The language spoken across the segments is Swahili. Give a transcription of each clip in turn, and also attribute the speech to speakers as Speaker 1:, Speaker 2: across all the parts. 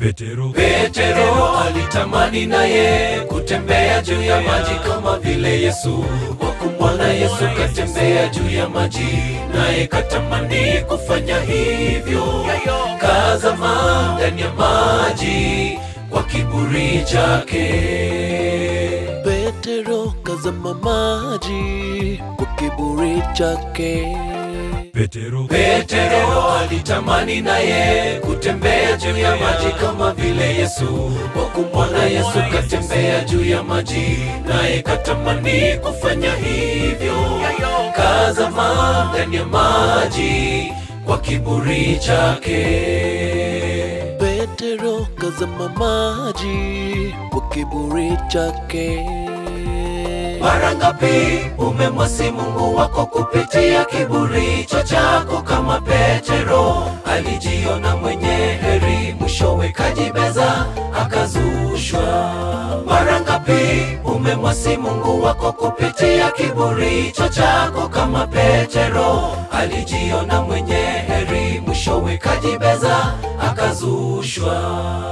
Speaker 1: Petero,
Speaker 2: Petero alitamani naye kutembea juu ya maji kama vile Yesu. Kwa kumwona Yesu katembea juu ya maji, naye katamani kufanya hivyo. Kazama ndani ya maji kwa kiburi chake.
Speaker 3: Petero kazama maji kwa kiburi chake.
Speaker 1: Petero,
Speaker 2: Petero alitamani naye kutembea juu ya maji kama vile Yesu. Kwa kumwona Yesu katembea juu ya maji, naye katamani kufanya hivyo. Kazama ndani ya maji kwa kiburi chake.
Speaker 3: Petero kazama maji kwa kiburi chake.
Speaker 2: Mara ngapi umemwasi Mungu wako kupitia kiburi hicho chako? Kama Petero alijiona mwenye heri, mwishowe kajibeza akazushwa. Mara ngapi umemwasi Mungu wako kupitia kiburi hicho chako? Kama Petero alijiona mwenye heri, mwishowe kajibeza akazushwa.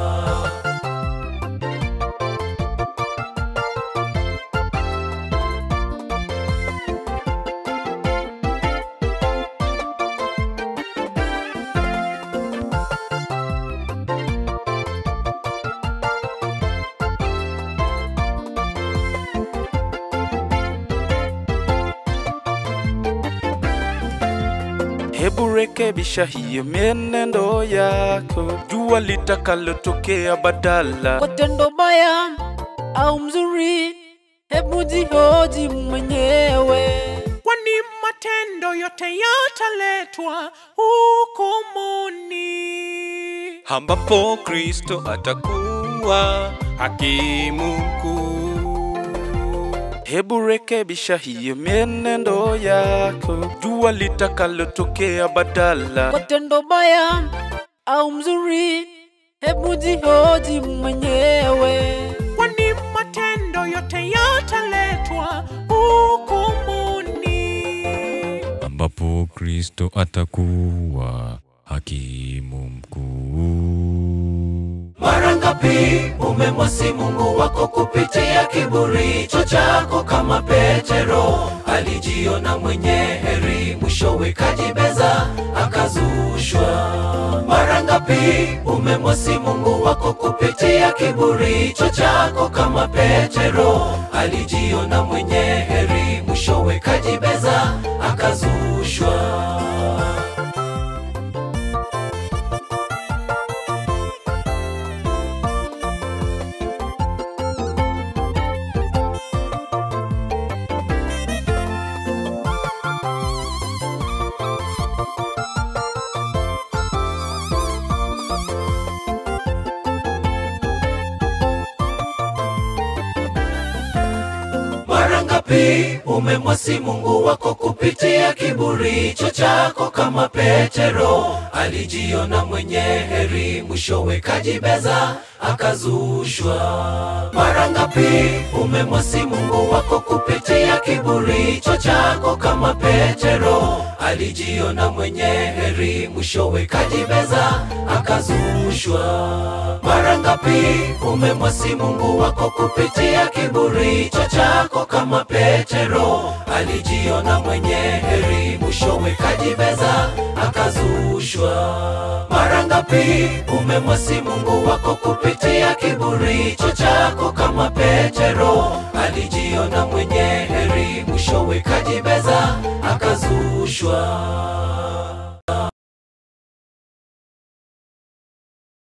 Speaker 4: Hebu rekebisha hiyo mienendo yako, jua litakalotokea badala.
Speaker 5: kwa tendo baya au mzuri, hebu jihoji mwenyewe.
Speaker 6: kwani matendo yote yataletwa hukumuni.
Speaker 4: ambapo Kristo atakuwa hakimu mkuu. Hebu rekebisha hiyo mienendo yako, jua litakalotokea badala.
Speaker 5: Kwa tendo baya au mzuri, hebu jihoji mwenyewe.
Speaker 6: kwani matendo yote yataletwa hukumuni.
Speaker 1: ambapo Kristo atakuwa hakimu mkuu.
Speaker 2: Mara ngapi umemwasi Mungu wako kupitia kiburi hicho chako? Kama Petero alijiona mwenye heri, mwishowe kajibeza akazushwa. Mara ngapi umemwasi Mungu wako kupitia kiburi hicho chako? Kama Petero alijiona mwenye heri, mwishowe kajibeza akazushwa. Mara ngapi umemwasi Mungu wako kupitia kiburi hicho chako? Kama Petero alijiona mwenye heri, mwishowe kajibeza akazushwa. Mara ngapi umemwasi Mungu wako kupitia kiburi hicho chako? Kama Petero alijiona mwenye heri, mwishowe kajibeza akazushwa. Mara ngapi umemwasi Mungu wako kupitia kiburi hicho chako? Kama Petero alijiona mwenye heri, mwishowe kajibeza akazushwa. Mara ngapi umemwasi Mungu wako kupitia kiburi hicho chako? Kama Petero alijiona mwenye heri, mwishowe kajibeza akazushwa.